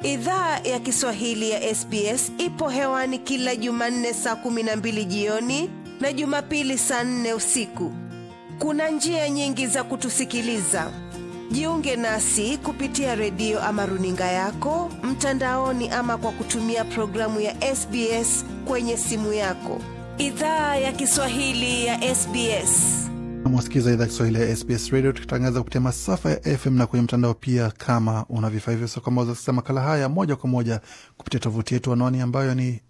Idhaa ya Kiswahili ya SBS ipo hewani kila Jumanne saa kumi na mbili jioni na Jumapili saa nne usiku. Kuna njia nyingi za kutusikiliza. Jiunge nasi kupitia redio ama runinga yako mtandaoni, ama kwa kutumia programu ya SBS kwenye simu yako. Idhaa ya Kiswahili ya SBS. Mwasikiza idhaa Kiswahili ya SBS Radio, tukitangaza kupitia masafa ya FM na kwenye mtandao pia. Kama una vifaa hivyo, so kwamba uzasikiza makala haya moja kwa moja kupitia tovuti yetu, anwani ambayo ni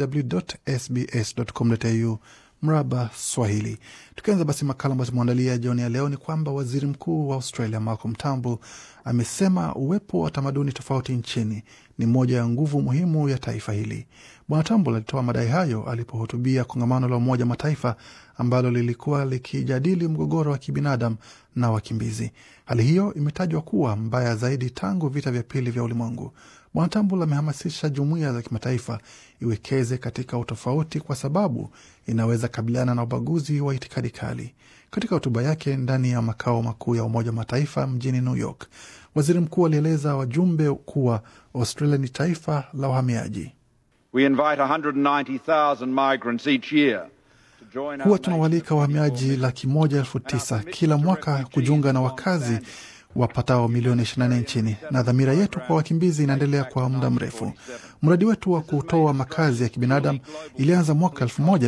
www.sbs.com.au mraba Swahili. Tukianza basi makala ambayo tumeandalia jioni ya leo ni kwamba waziri mkuu wa Australia Malcolm Turnbull amesema uwepo wa tamaduni tofauti nchini ni moja ya nguvu muhimu ya taifa hili. Bwana Turnbull alitoa madai hayo alipohutubia kongamano la Umoja Mataifa ambalo lilikuwa likijadili mgogoro wa kibinadamu na wakimbizi. Hali hiyo imetajwa kuwa mbaya zaidi tangu vita vya pili vya ulimwengu. Bwana Turnbull amehamasisha jumuiya za kimataifa iwekeze katika utofauti kwa sababu inaweza kabiliana na ubaguzi wa itikadi kali. Katika hotuba yake ndani ya makao makuu ya Umoja wa Mataifa mjini New York, waziri mkuu alieleza wajumbe kuwa Australia ni taifa la wahamiaji. We invite 190,000 migrants each year to join Huwa our tunawalika wahamiaji laki moja elfu tisa kila mwaka kujiunga na wakazi wapatao milioni 24 nchini, na dhamira yetu kwa wakimbizi inaendelea kwa muda mrefu. Mradi wetu wa kutoa makazi ya kibinadamu ilianza mwaka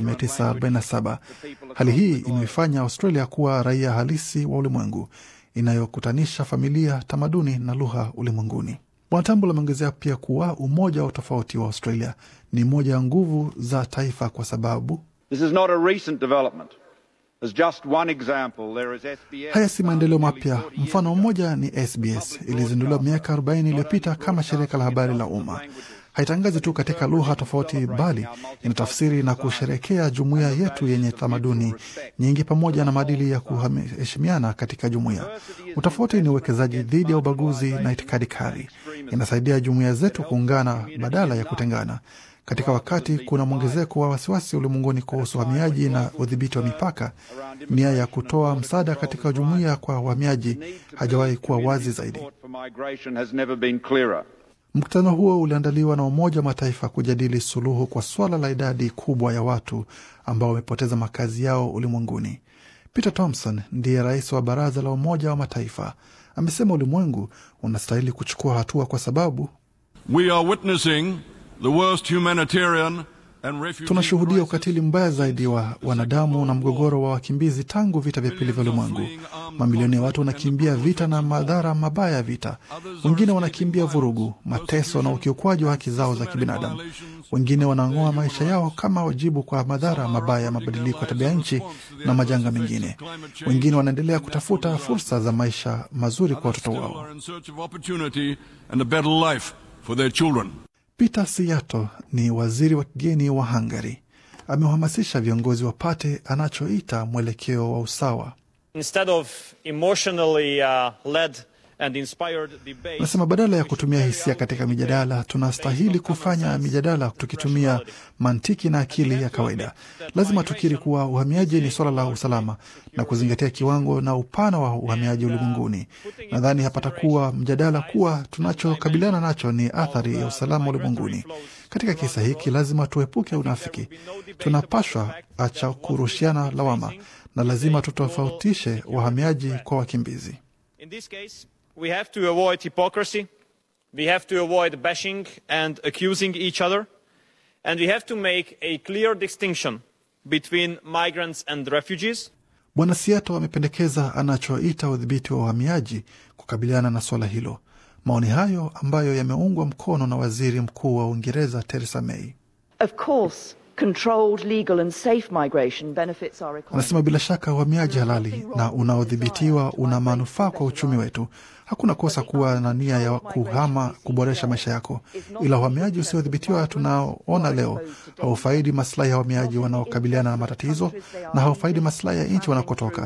1947. Hali hii imeifanya Australia kuwa raia halisi wa ulimwengu inayokutanisha familia, tamaduni na lugha ulimwenguni. Bwana Turnbull ameongezea pia kuwa umoja wa utofauti wa Australia ni moja ya nguvu za taifa kwa sababu This is not a recent development. As just one example, there is SBS. Haya si maendeleo mapya. Mfano mmoja ni SBS, ilizinduliwa miaka 40 iliyopita kama shirika la habari la umma. Haitangazi tu katika lugha tofauti, bali inatafsiri na kusherekea jumuiya yetu yenye tamaduni nyingi pamoja na maadili ya kuheshimiana katika jumuiya. Utofauti ni uwekezaji dhidi ya ubaguzi na itikadi kali. Inasaidia jumuiya zetu kuungana badala ya kutengana. Katika wakati kuna mwongezeko wa wasiwasi ulimwenguni kuhusu uhamiaji na udhibiti wa mipaka, nia ya kutoa msaada katika jumuiya kwa wahamiaji hajawahi kuwa wazi zaidi. Support for migration has never been clearer. Mkutano huo uliandaliwa na Umoja wa Mataifa kujadili suluhu kwa suala la idadi kubwa ya watu ambao wamepoteza makazi yao ulimwenguni. Peter Thompson ndiye rais wa Baraza la Umoja wa Mataifa, amesema ulimwengu unastahili kuchukua hatua kwa sababu We are witnessing the worst humanitarian and refugee tunashuhudia crisis ukatili mbaya zaidi wa wanadamu na mgogoro wa wakimbizi tangu vita vya pili vya ulimwengu. Mamilioni ya watu wanakimbia vita na madhara mabaya ya vita, wengine wanakimbia vurugu, mateso na ukiukwaji wa haki zao za kibinadamu. Wengine wanang'oa maisha yao kama wajibu kwa madhara mabaya ya mabadiliko ya tabia nchi na majanga mengine. Wengine wanaendelea kutafuta fursa za maisha mazuri kwa watoto still wao. are in search of opportunity and a better life for their children. Peter Siato ni waziri wa kigeni wa Hungary. Amewahamasisha viongozi wapate anachoita mwelekeo wa usawa. instead of emotionally uh, led and inspired debate Anasema badala ya kutumia hisia katika mijadala, tunastahili kufanya mijadala tukitumia mantiki na akili ya kawaida. Lazima tukiri kuwa uhamiaji ni suala la usalama na kuzingatia kiwango na upana wa uhamiaji ulimwenguni. Nadhani hapatakuwa mjadala kuwa tunachokabiliana nacho ni athari ya usalama ulimwenguni. Katika kisa hiki, lazima tuepuke unafiki. Tunapashwa acha kurushiana lawama na lazima tutofautishe wahamiaji kwa wakimbizi. in this case we have to avoid hypocrisy we have to avoid bashing and accusing each other and we have to make a clear distinction between migrants and refugees Bwana Siato amependekeza anachoita udhibiti wa uhamiaji kukabiliana na suala hilo. Maoni hayo ambayo yameungwa mkono na waziri mkuu wa Uingereza Theresa May. Of course, controlled, legal and safe migration benefits our economy. Anasema bila shaka uhamiaji halali na unaodhibitiwa una manufaa kwa uchumi wetu. Hakuna kosa kuwa na nia ya kuhama kuboresha maisha yako, ila uhamiaji usiodhibitiwa tunaoona leo haufaidi maslahi ya wahamiaji wanaokabiliana na matatizo na haufaidi maslahi ya nchi wanakotoka,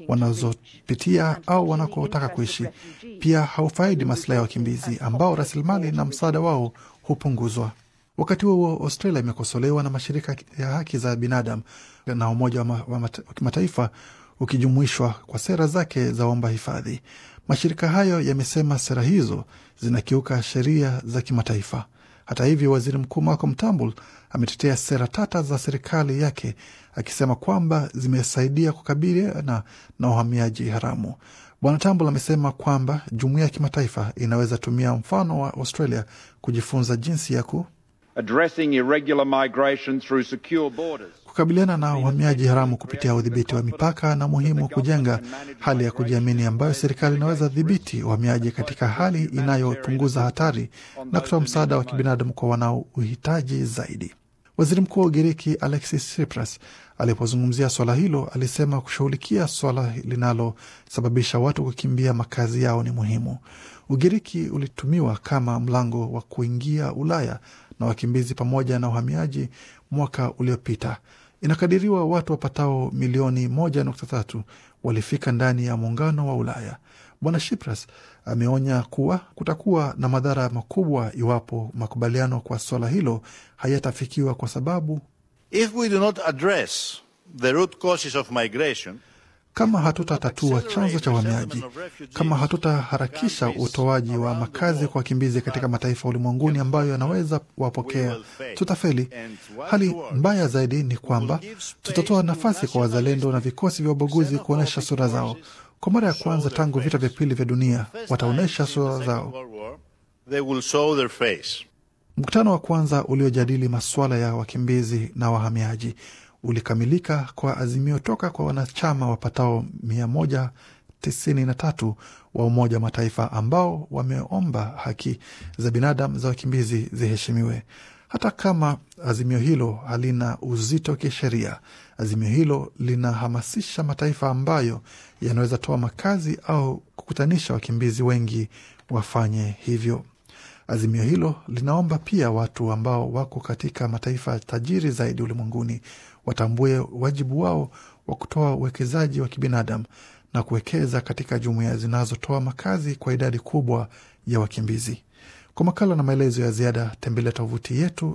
wanazopitia au wanakotaka kuishi. Pia haufaidi maslahi ya wakimbizi ambao rasilimali na msaada wao hupunguzwa. Wakati huo huo, Australia imekosolewa na mashirika ya haki za binadamu na Umoja wa ma- wa mata- wa Kimataifa ukijumuishwa kwa sera zake za omba hifadhi. Mashirika hayo yamesema sera hizo zinakiuka sheria za kimataifa. Hata hivyo, waziri mkuu Malcolm Turnbull ametetea sera tata za serikali yake akisema kwamba zimesaidia kukabiliana na uhamiaji haramu. Bwana Turnbull amesema kwamba jumuiya ya kimataifa inaweza tumia mfano wa Australia kujifunza jinsi ya ku addressing irregular migration through secure borders. kukabiliana na uhamiaji haramu kupitia udhibiti wa mipaka na muhimu kujenga hali ya kujiamini ambayo serikali inaweza dhibiti uhamiaji katika hali inayopunguza hatari na kutoa msaada wa kibinadamu kwa wanaouhitaji zaidi. Waziri Mkuu wa Ugiriki Alexis Tsipras alipozungumzia swala hilo alisema kushughulikia swala linalosababisha watu kukimbia makazi yao ni muhimu. Ugiriki ulitumiwa kama mlango wa kuingia Ulaya na wakimbizi pamoja na uhamiaji mwaka uliopita. Inakadiriwa watu wapatao milioni moja nukta tatu walifika ndani ya muungano wa Ulaya. Bwana Tsipras ameonya kuwa kutakuwa na madhara makubwa iwapo makubaliano kwa swala hilo hayatafikiwa kwa sababu If we do not address the root causes of migration, kama hatutatatua chanzo cha uhamiaji, kama hatutaharakisha utoaji wa makazi kwa wakimbizi katika mataifa ulimwenguni ambayo yanaweza wapokea, tutafeli. Hali mbaya zaidi ni kwamba tutatoa nafasi kwa wazalendo na vikosi vya ubaguzi kuonyesha sura zao. Kwa mara ya kwanza tangu vita vya pili vya dunia, wataonyesha sura zao. they will show their face. Mkutano wa kwanza uliojadili masuala ya wakimbizi na wahamiaji ulikamilika kwa azimio toka kwa wanachama wapatao mia moja tisini na tatu wa Umoja wa Mataifa ambao wameomba haki za binadamu za wakimbizi ziheshimiwe. Hata kama azimio hilo halina uzito kisheria, azimio hilo linahamasisha mataifa ambayo yanaweza toa makazi au kukutanisha wakimbizi wengi wafanye hivyo. Azimio hilo linaomba pia watu ambao wako katika mataifa tajiri zaidi ulimwenguni watambue wajibu wao wa kutoa uwekezaji wa kibinadamu na kuwekeza katika jumuiya zinazotoa makazi kwa idadi kubwa ya wakimbizi. Kwa makala na maelezo ya ziada tembelea tovuti yetu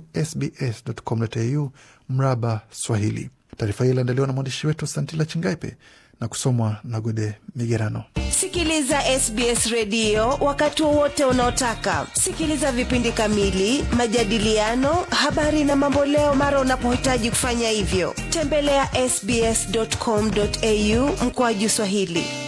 sbs.com.au mraba Swahili. Taarifa hii iliandaliwa na mwandishi wetu Santila Chingaipe na kusomwa na Gode Migerano. Sikiliza SBS redio wakati wowote unaotaka. Sikiliza vipindi kamili, majadiliano, habari na mamboleo mara unapohitaji kufanya hivyo. Tembelea sbs.com.au mkoaju Swahili.